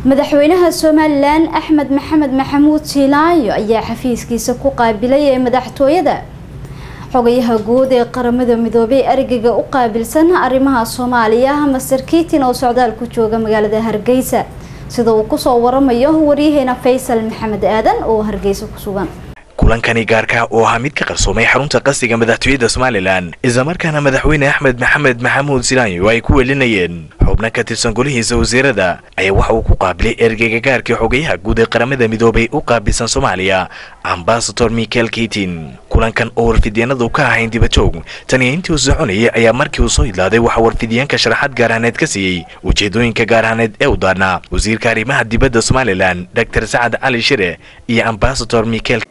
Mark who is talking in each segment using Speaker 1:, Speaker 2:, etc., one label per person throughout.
Speaker 1: madaxweynaha somalilan axmed maxamed maxamuud siilaayo ayaa xafiiskiisa ku qaabilay ee madaxtooyada xogayaha guud ee qaramada midoobay ergeyga u qaabilsan arrimaha soomaaliya master kiitin oo socdaal ku jooga magaalada hargeysa sida uu kusoo waramayo waryaheena faysal maxamed aadan oo hargeysa ku sugan
Speaker 2: kulankani gaarka oo ahaa mid ka qarsoomay xarunta qasriga madaxtooyada somalilan islamarkaana madaxweyne axmed maxamed maxamuud silaanyo ay ku welinayeen xubno ka tirsan golihiisa wasiirada ayaa waxa uu ku qaabilay ergeyga gaarkii xogayaha guud ee qaramada midoobay u qaabilsan soomaaliya ambasador michael kitin kulankan oo warfidyaenadu ka ahayn dibajoog taniyo intii uu soconayay ayaa markii uu soo idlaaday waxaa warfidyaenka sharaxaad gaarhaaneed ka siiyey ujeedooyinka gaarhaaneed ee u daarnaa wasiirka arrimaha dibadda somalilan dor sacad cali shire iyo ambasador michael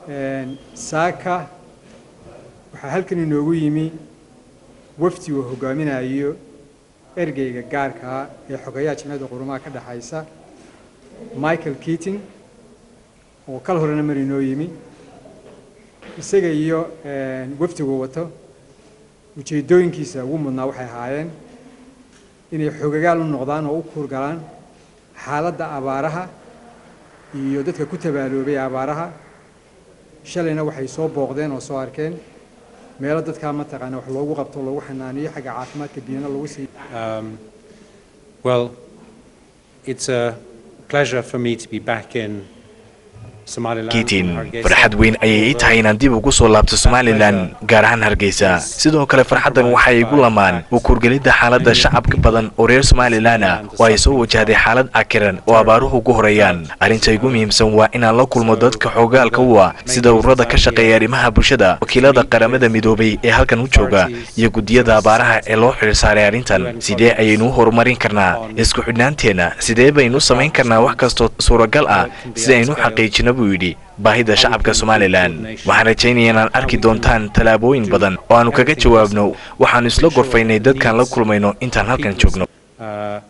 Speaker 3: saaka waxaa halkan inoogu yimi wafdi uu hogaaminayo ergeyga gaarkaa ee xogayaha jimciyadda qurumaha ka dhexaysa michael keating oo kal horena mar inoo yimi isaga iyo wafdigu wato ujeeddooyinkiisa ugu mudnaa waxay ahaayeen inay xogagaal u noqdaan oo u kuurgalaan xaaladda abaaraha iyo dadka ku tabaaloobay abaaraha shalayna waxay soo booqdeen oo soo arkeen meelo dadkaa mataqaana wax loogu qabto loogu xanaaniyo xagga caafimaadka biyana lagu siiyo
Speaker 4: Well, it's a pleasure for me to be back in Somaliland.
Speaker 2: kiitin
Speaker 4: Hargeisa.
Speaker 2: farxad weyn ayay ii tahay inaan dib ugu soo laabto somalilan gaar ahaan hargeysa sidoo kale farxaddan waxay igu lamaan u kurgelidda xaaladda shacabka badan oo reer somalilan ah oo ay soo wajahday xaalad cakiran oo abaaruhu ku horeeyaan arrinta igu muhiimsan waa inaan la kulmo dadka xoogaalka u ah sida ururada ka shaqeeya arrimaha bulshada wakiilada qaramada midoobay ee halkan u jooga iyo guddiyada abaaraha ee loo xilsaaray arrintan sidee ayaynu u horumarin karnaa isku xidhnaanteenna sidee baynu samayn karnaa wax kastoo suuragal ah si aynu u xaqiijino buu yidhi baahida shacabka somalilan waxaan rajaynaya inaan arki doontaan tallaabooyin badan oo aanu kaga jawaabno waxaanu isla gorfaynay dadkaan la kulmayno intaan halkan joogno
Speaker 4: Uh,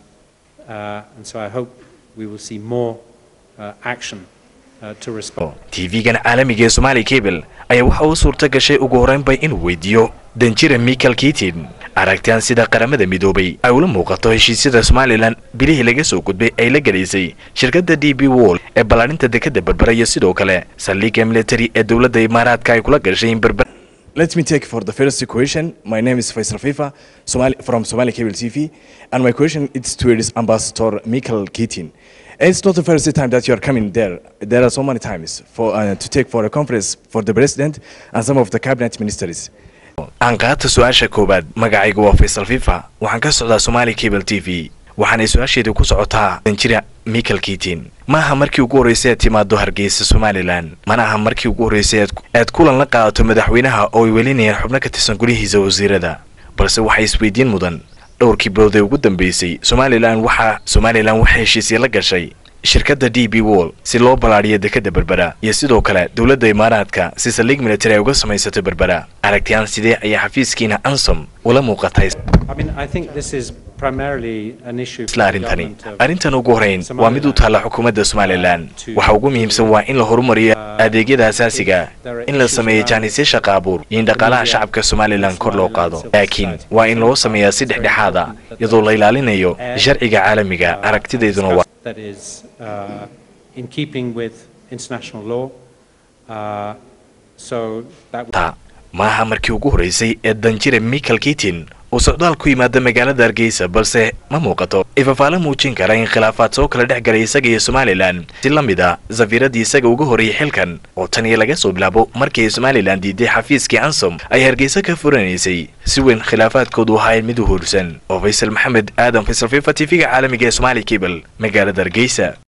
Speaker 4: uh, and so I hope we will see more uh, action uh, to respond.
Speaker 2: tv-gan caalamiga ee somali cable ayaa waxa uu suurta gashay ugu horreynbay inuu weydiiyo danjira michael kitin aragtaan sida qaramada midoobay ay ula muuqato heshiisyada somalilan bilihii laga soo gudbay ay la gelaysay shirkadda d b wall ee ballaadhinta dekadda berbera iyo sidoo kale saldhigga military ee dowladda imaaraadka ay kula gashay in berber
Speaker 5: Let me take for the first question. My name is Faisal Fifa Somali, from Somali Cable TV, and my question is to its ambassador Michael Keating. It's not the first time that you are coming there. There are so many times for uh, to take for a conference for the president and some of the cabinet ministers.
Speaker 2: aan qaata su-aasha koowaad magacaygu waa faysal fifa waxaan ka socdaa somali cable t v waxaanay su-aasheedii ku socotaa danjira michael kitin ma aha markii ugu horreysay aad timaado hargeysa somalilan mana aha markii ugu horreysay aad- aad kulan la qaadato madaxweynaha oo ay welinayaan xubno ka tirsan gulihiisa wasiirada balse waxay isweydiin mudan dhowrkii bilood ee ugu dambeysay somalilan waxaa somalilan waxay heshiisya la gashay shirkadda d b wall si loo ballaadhiyo dekadda berbera iyo sidoo kale dowladda imaaraadka si saldhig military ay uga samaysato berbera aragtiyaan sidee ayaa xafiiskiina ansom ula muuqatay
Speaker 4: I mean, I think this is primarily an issue for
Speaker 2: isla
Speaker 4: the
Speaker 2: arrintani
Speaker 4: government of
Speaker 2: arrintan ugu horeyn waa mid u taalla xukuumadda somalilan waxa ugu muhiimsan waa in la horumariyo adeegyada asaasiga in la sameeyo jaanisyo shaqa abuur iyo in dhaqaalaha shacabka somalilan kor loo qaado laakiin waa in loo sameeyaa si dhexdhexaad ah iyadoo la ilaalinayo sharciga caalamiga aragtidayduna waa
Speaker 4: that is uh, in keeping with international law. Uh, so that would
Speaker 2: ta maaha markii ugu horreysay ee danjire michael kitin uu socdaal ku yimaada magaalada hargeysa balse ma muuqato ifafaale muujin kara in khilaafaad soo kala dhex galay isaga iyo somalilan si la mid a safiiradii isaga uga horreeyey xilkan oo tan iyo laga soo bilaabo markii ay somalilan diiday xafiiskii ansom ay hargeysa ka furanaysay si weyn khilaafaadkoodu ahaayeen mid u hoorsan oo faysal maxamed aadan faysal fifa tv-ga caalamiga ee somali cable magaalada hargeysa